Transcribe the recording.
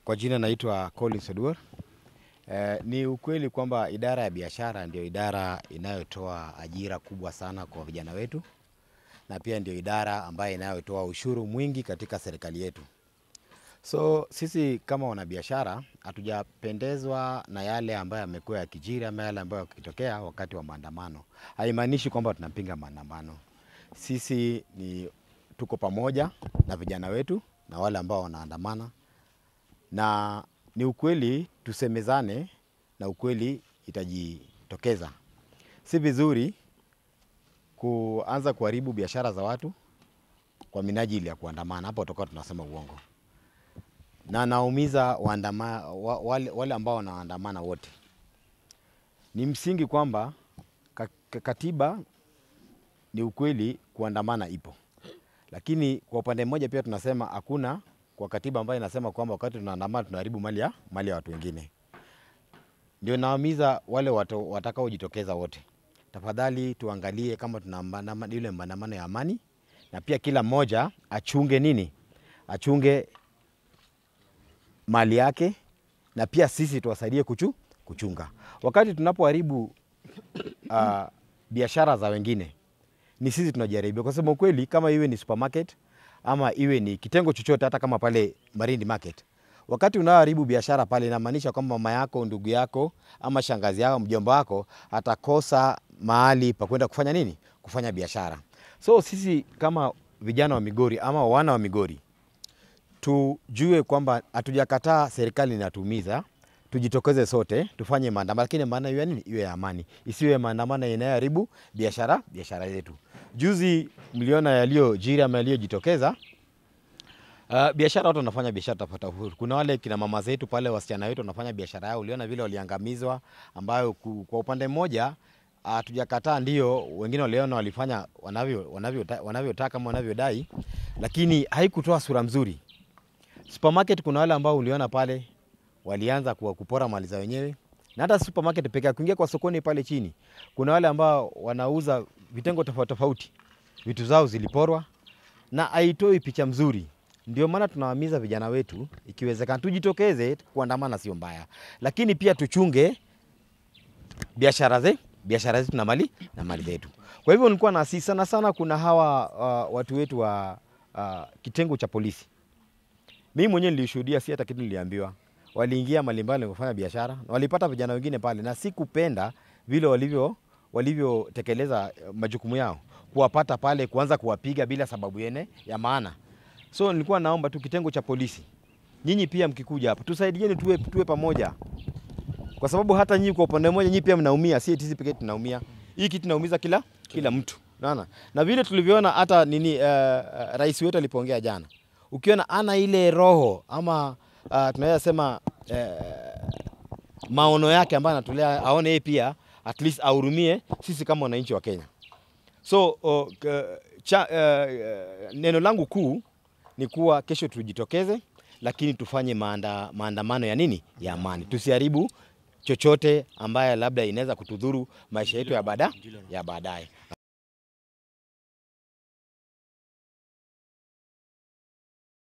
Kwa jina naitwa Collins Oduor. Eh, ni ukweli kwamba idara ya biashara ndio idara inayotoa ajira kubwa sana kwa vijana wetu na pia ndio idara ambayo inayotoa ushuru mwingi katika serikali yetu. So sisi kama wanabiashara hatujapendezwa na yale ambayo yamekuwa yakijiri ama yale ambayo yakitokea wakati wa maandamano. Haimaanishi kwamba tunapinga maandamano. Sisi ni tuko pamoja na vijana wetu na wale ambao wanaandamana, na ni ukweli tusemezane, na ukweli itajitokeza. Si vizuri kuanza kuharibu biashara za watu kwa minajili ya kuandamana, hapo tutakuwa tunasema uongo na naumiza waandama, wa- wale, wale ambao wanaandamana wote. Ni msingi kwamba ka- ka- katiba ni ukweli kuandamana ipo, lakini kwa upande mmoja pia tunasema hakuna kwa katiba ambayo inasema kwamba wakati tunaandamana tunaharibu mali ya mali ya watu wengine. Ndio nawamiza wale watu watakaojitokeza wote, tafadhali tuangalie kama tuna maandamano- ile maandamano ya amani, na pia kila mmoja achunge nini, achunge mali yake na pia sisi tuwasaidie kuchu, kuchunga wakati tunapoharibu uh, biashara za wengine ni sisi tunajaribia kwa sababu ukweli kama iwe ni supermarket ama iwe ni kitengo chochote hata kama pale Marindi Market wakati unaoharibu biashara pale inamaanisha kwamba mama yako ndugu yako ama shangazi yako mjomba wako atakosa mahali pa kwenda kufanya nini kufanya biashara so sisi kama vijana wa Migori ama wana wa Migori tujue kwamba hatujakataa serikali inatumiza, tujitokeze sote tufanye maandamano, lakini maana iwe nini? Iwe ya amani, isiwe maandamano inayoharibu biashara biashara yetu. Juzi mliona yaliyojiri ama yaliyojitokeza. Uh, biashara watu wanafanya biashara tofauti tofauti. Kuna wale kina mama zetu pale, wasichana wetu wanafanya biashara yao, uliona vile waliangamizwa, ambayo ku- kwa upande mmoja hatujakataa, ndio wengine waliona walifanya wanavyo wanavyotaka wanavyo ama wanavyodai, lakini haikutoa sura mzuri supermarket kuna wale ambao uliona pale walianza kuwa kupora mali za wenyewe, na hata supermarket pekee, kuingia kwa sokoni pale chini, kuna wale ambao wanauza vitengo tofauti tofauti, vitu zao ziliporwa na haitoi picha mzuri. Ndio maana tunawahimiza vijana wetu, ikiwezekana tujitokeze kuandamana, sio mbaya, lakini pia tuchunge biashara ze biashara zetu na mali na mali zetu. Kwa hivyo nilikuwa nasi sana sana, kuna hawa uh, watu wetu wa uh, kitengo cha polisi mimi mwenyewe nilishuhudia, si hata kitu niliambiwa. Waliingia malimbali kufanya biashara na walipata vijana wengine pale, na sikupenda vile walivyo walivyotekeleza eh, majukumu yao, kuwapata pale, kuanza kuwapiga bila sababu yene ya maana. So nilikuwa naomba tu kitengo cha polisi, nyinyi pia mkikuja hapa tusaidieni, tuwe, tuwe pamoja, kwa sababu hata nyinyi kwa upande mmoja nyinyi pia mnaumia, si eti sisi pekee tunaumia. Hii kitu inaumiza kila kila mtu, unaona. Na vile tulivyoona hata nini, uh, uh, rais wetu alipoongea jana ukiona ana ile roho ama uh, tunaweza sema uh, maono yake ambayo anatolea, aone yeye pia at least ahurumie sisi kama wananchi wa Kenya. So uh, k- cha, uh, neno langu kuu ni kuwa kesho tujitokeze, lakini tufanye maanda, maandamano ya nini, ya amani, tusiharibu chochote ambaye labda inaweza kutudhuru maisha yetu ya baada ya baadaye.